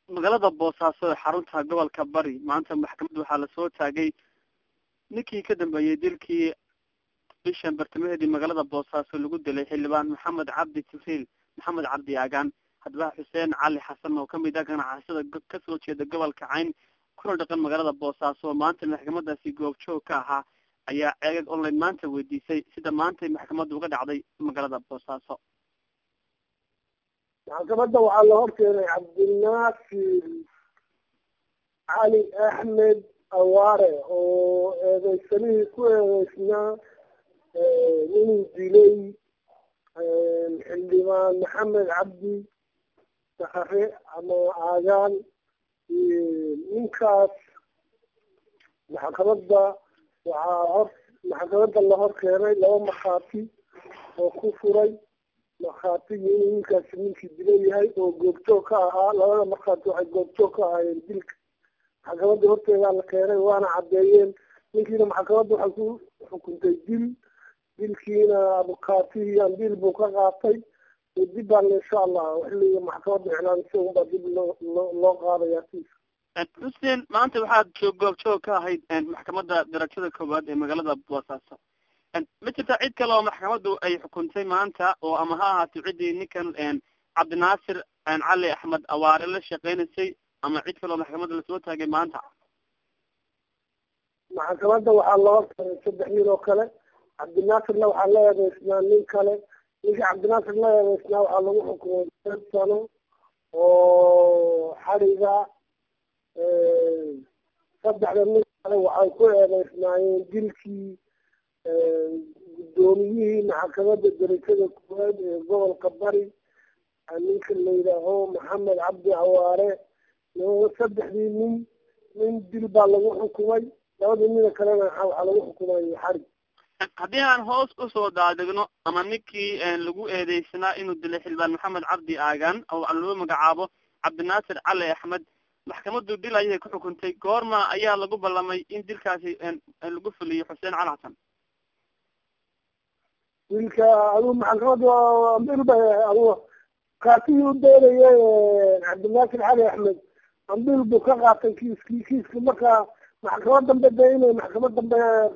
magaalada boosaaso ee xarunta gobolka bari maanta maxkamadda waxaa lasoo taagay ninkii ka dambeeyey dilkii bishan bartamaheedii magaalada boosaaso lagu dilay xildhibaan maxamed cabdi jibriil maxamed cabdi aagaan haddaba xuseen cali xasan oo kamid ah ganacsada kasoo jeeda gobolka cayn kuna dhaqan magaalada boosaaso oo maanta maxkamadaasi goobjoog ka ahaa ayaa ceegag online maanta weydiisay sida maantay maxkamadda uga dhacday magaalada boosaaso maxkamadda waxaa la horkeenay cabdinaasir cali axmed awaare oo eedeysanihii ku eedeysnaa inuu dilay xildhibaan maxamed cabdi sakare ama aagaan ninkaas maxkamadda waxaa hor maxkamadda la hor keenay laba markhaati oo ku furay markhaatigii inuu ninkaasi ninkii dila yahay oo goobjoog ka ahaa labada markhaati waxay goobjoog ka ahaayeen dilka maxkamadda horteedaa la keenay waana caddeeyeen ninkiina maxkamadda waxay ku xukuntay dil dilkiina abukaatihii ambiil buu ka qaatay dib baan insha allah xilliga maxkamadda iclaamisa unbaa dib loo loo loo qaadaya kiisa xuseen maanta waxaad joog goobjoog ka ahayd maxkamadda darajada koowaad ee magaalada boosaaso ma jirta cid kale oo maxkamaddu ay xukuntay maanta oo ama ha ahaato ciddii ninkan cabdinaasir cali axmed awaare la shaqeynaysay ama cid kale oo maxkamadda lasoo taagay maanta maxkamadda waxaa loo keenay saddex nin oo kale cabdinaasirna waxaa la eedeysnaa nin kale ninkii cabdinaasir la eedeysnaa waxaa lagu xukumay shan sano oo xariga saddexda nin kale waxay ku eedeysnaayeen dilkii guddoomiyihii maxkamadda darajada koowaad ee gobolka bari ninka la yidhaaho maxamed cabdi awaare saddexdii nin nin dil baa lagu xukumay labadii nina kalena waxaa lagu xukumay xarig haddii aan hoos usoo daadegno ama ninkii lagu eedeysnaa inuu dilay xildhibaan maxamed cabdi aagaan oo loo magacaabo cabdinaasir cali axmed maxkamaddu dil ayay ku xukuntay goorma ayaa lagu ballamay in dilkaasi lagu fuliyo xuseen cali xasan dilka adigu maxkamadda ambil ba adigu kaatihii u doonaya cabdinaasir cali axmed ambil buu ka qaatay kiiskii kiiska marka maxkamad dambe de inay maxkamad dambe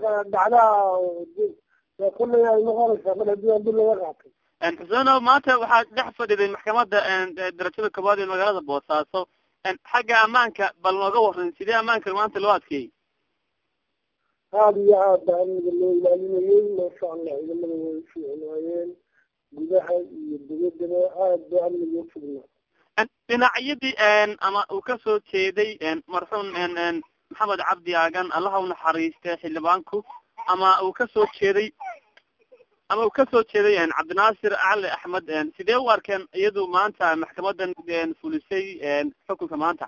dhacdaa kullay ay noqonaysaa mar haddii ambil laga qaatay xuseeno maanta waxaad dhex fadhiday maxkamadda darajada koowaad ee magaalada boosaaso xagga ammaanka bal nooga waran sidee ammaanka maanta loo adkeeyey aada iyo aad baa amniga loo ilaalinayay maasha allah ciidamada way fiicnaayeen gudaha iyo dibaddaba aad ba amniga usugnaa dhinacyadii ama uu kasoo jeeday marxuum maxamed cabdi aagan allaha u naxariistay xildhibaanku ama uu kasoo jeeday ama uu kasoo jeeday cabdinaasir cali axmed sidee u arkeen iyadu maanta maxkamadan fulisay xukunka maanta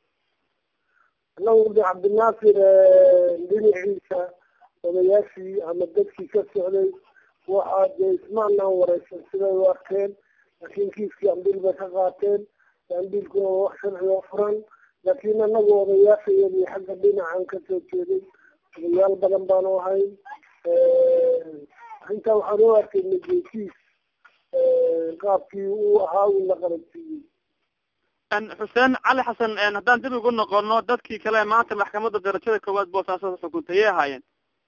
anagu de cabdinaasir dhinaciisa odayaashii ama dadkii ka socday waxaa dee ismaanaan wareysan siday u arkeen laakiin kiiskii ambiil bay ka qaateen ambiilkuna waa wax sharci oo furan laakiin anagu odayaashayadii xagga dhinacan kasoo jeeday odayaal badan baanu ahayn intaa waxaan u arkay najekiis qaabkii uu ahaa uu la qabansiiyey xuseen cali xasan haddaan dib ugu noqono dadkii kale maanta maxkamadda darajada koowaad boosaaso xukuntay yay ahaayeen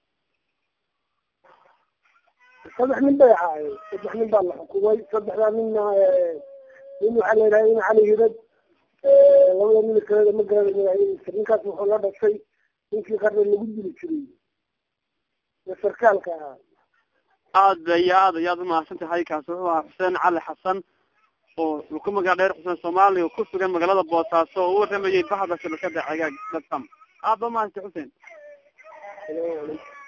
saddex nin bay ahaayeen saddex nin baa la xukumay saddexdaa ninna nin waxaa la yidhaha in cali hirad labada nin kaleda ma garana magacyadiisa ninkaas wuxuu la dhashay ninkii qarni lagu dili jiray ee sarkaalka ahaa aada iyo aad ayaad umahadsan tahay kaasi wuxuu ahaa xuseen cali xasan oo uu ku magac dheer xuseen soomaaliya oo ku sugan magaalada boosaaso oo u waramayay baxda shabakada cagaag dadkam aad ba umahadsan xuseen